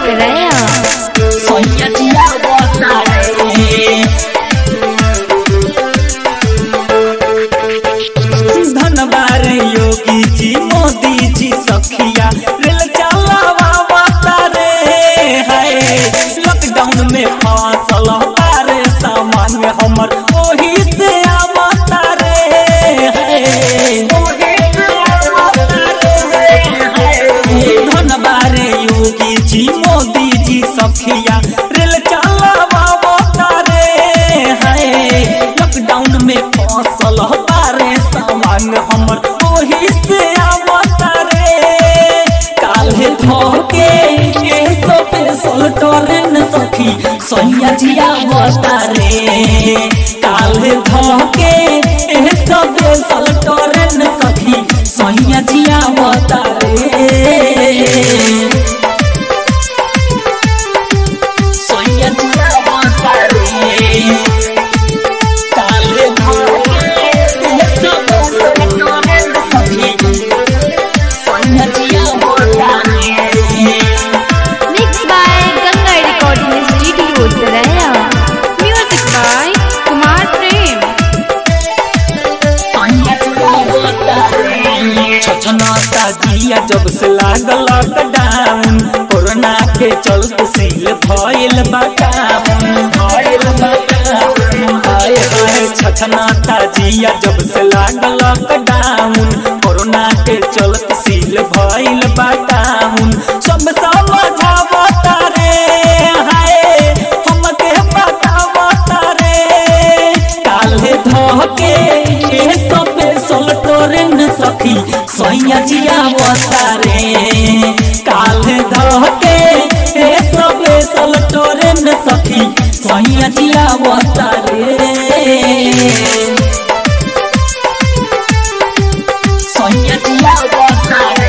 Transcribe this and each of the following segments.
Utraya. सैया जिया बतारे धनबार योगी जी मोदी जी सखिया रेल चलावा बतारे हाय लॉकडाउन में फसल तारे सामान में हमर ओही से आवता रे हाय धनबार योगी जी मोदी जी सखिया रेल चलावा बतारे हाय लॉकडाउन में फसल तारे सामान हमर ओही से आवता रे काल्हे धोके ए स्पेशल ट्रेन सखी सैया जिया बतारे काल्हे धोके ए स्पेशल ट्रेन सखी सैया जिया बतारे सैया जिया बतारे काल्हे धोके ए स्पेशल ट्रेन सखी सैया जिया बतारे Mixed by Ganga Recording Studio Utraya. Music by Kumar Prem. छछनाता जिया जब से लागल लॉकडाउन कोरोना के चलते सील भइल बाटाउन भइल बाटाउन हाय हाय छछनाता जिया जब से लागल लॉकडाउन कोरोना के चलते सील भइल बाटाउन सब समझावता रे हाय हमके बतावता रे काल्हे धोके ए सबे सल टोरेन सखी सैया जिया बतारे काल्हे धोके ए सबे सल टोरेन सखी सैया जिया बतारे सैया जिया बतारे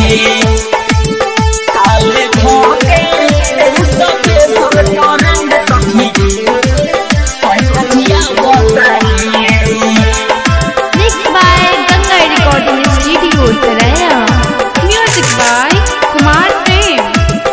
काल्हे धोके ए सबे सल टोरेन सखी सैया जिया बतारे Mixed by Ganga Recording Studio Utraya. Music by Kumar Prem.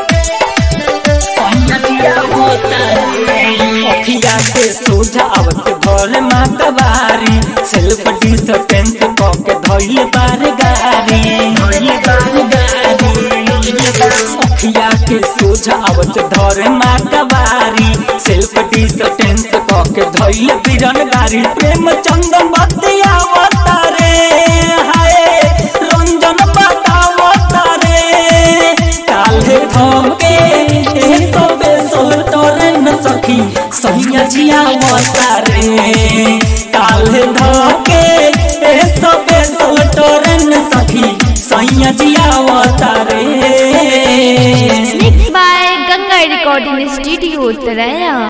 अखिया के सोझा आवत भोर माता बारी सेल्फ डिस्टेंस क के धइल बार गारी धइल बार गारी अखिया के सोझा आवत धर माता बारी सेल्फ डिस्टेंस क के धइल बिरन गारी प्रेम चंदन बतिया रे हाय रंजन बतावता रे काल्हे धोके ए सबे सोल टोरेन सखी सैया जिया बतारे काल्हे धोके ए सबे सोल टोरेन सखी सैया जिया बतारे Mixed by Ganga Recording Studio Utraya.